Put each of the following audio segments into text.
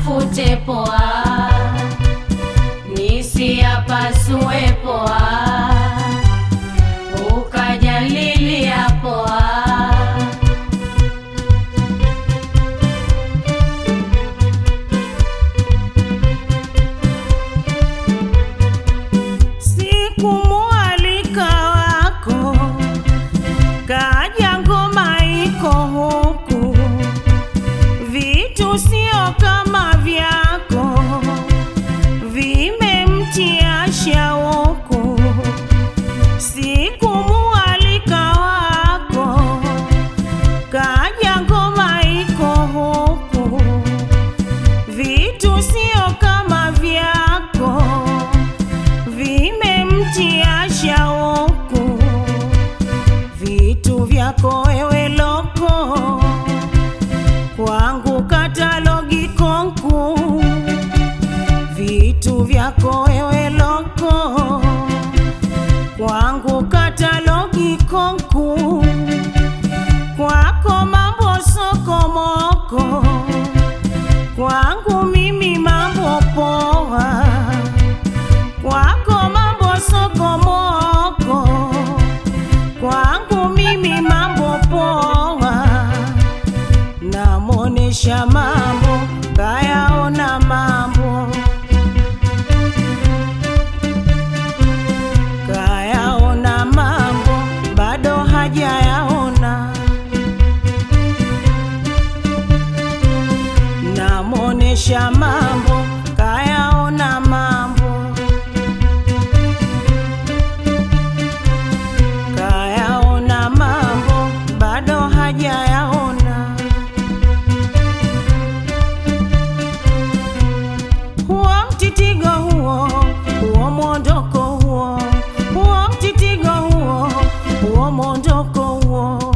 niyatafute poa, nisiyapasue poa, ukajalilia poa. Sikumualika wako kaja ngoma iko huku, vitu sio kama vyako, vimemtia shauku. Sikumualika wako kaja ngoma iko huku, vitu sio kama vyako vimemtia shauku, vitu vyako wewe loko, kwangu katalogi konku, vitu vyako wewe loko, kwangu katalogi konku, kwako mambo sokomoko, kwangu mimi mambo poa kwako mambo sokomoko, kwangu mimi mambo poa. Namonesha mambo kayaona mambo kayaona mambo bado hajayaona. Namonesha mambo kayaona mambo kayaona mambo bado hajayaona. Huo mtitigo huo, huo mwondoko huo, huo mtitigo huo, huo mwondoko huo.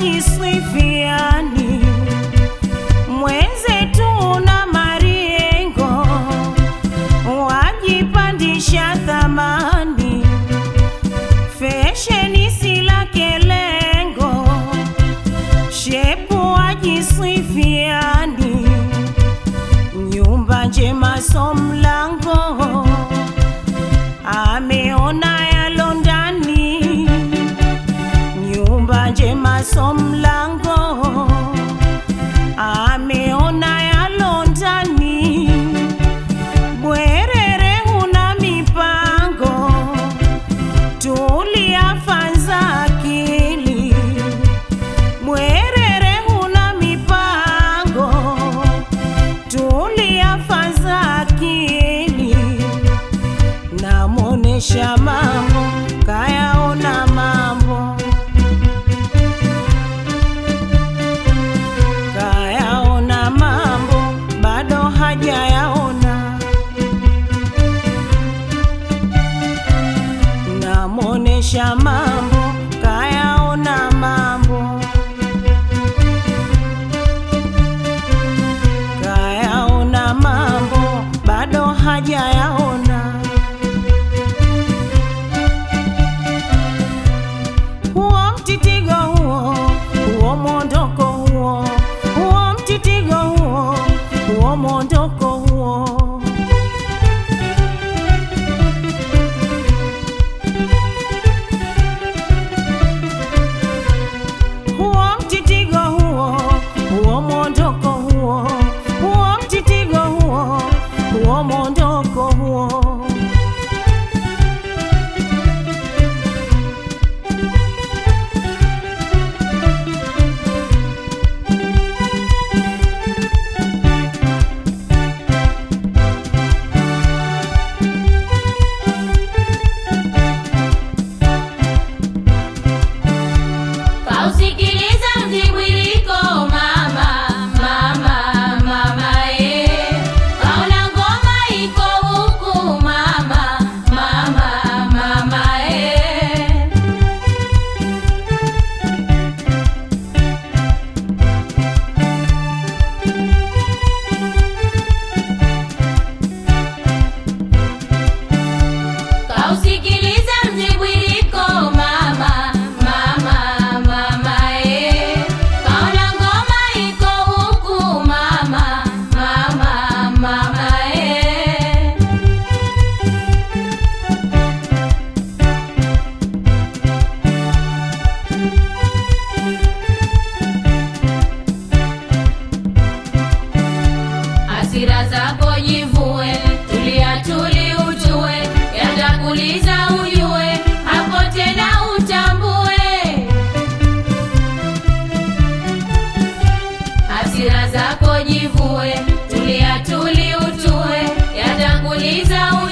wajiswifiani mwenzetu na mariengo wajipandisha thamani fesheni sila kelengo shepu wajiswifiani nyumba njema so mlango ameona yalo ndani nyumba njema so mlango ameona yalo ndani bwerere huna mipango tuliafanza akili bwerere huna mipango tuliafanza akili namonesha mambo kayaona mambo kayaona mambo bado hajayaona namonesha mambo kayaona mambo kayaona mambo bado hajayaona huo mtitigo huo huo mwondoko huo huo mtitigo huo huo mwondoko huo huo mtitigo huo huo mwondoko huo huo mtitigo huo huo mwondoko huo Kausikiliza mzibwiliko mama, mama, mama eh. Kaona ngoma iko huku mama, mama, mama eh. Kausikiliza mzibwiliko mama, mama, mama eh. Kaona ngoma iko huku mama, mama, mama eh. Hasira zako jivue, tulia tuli ujue, yatakuliza ujue, hapo tena utambue. Hasira zako jivue, tulia tuli utue, yatakuliza ujue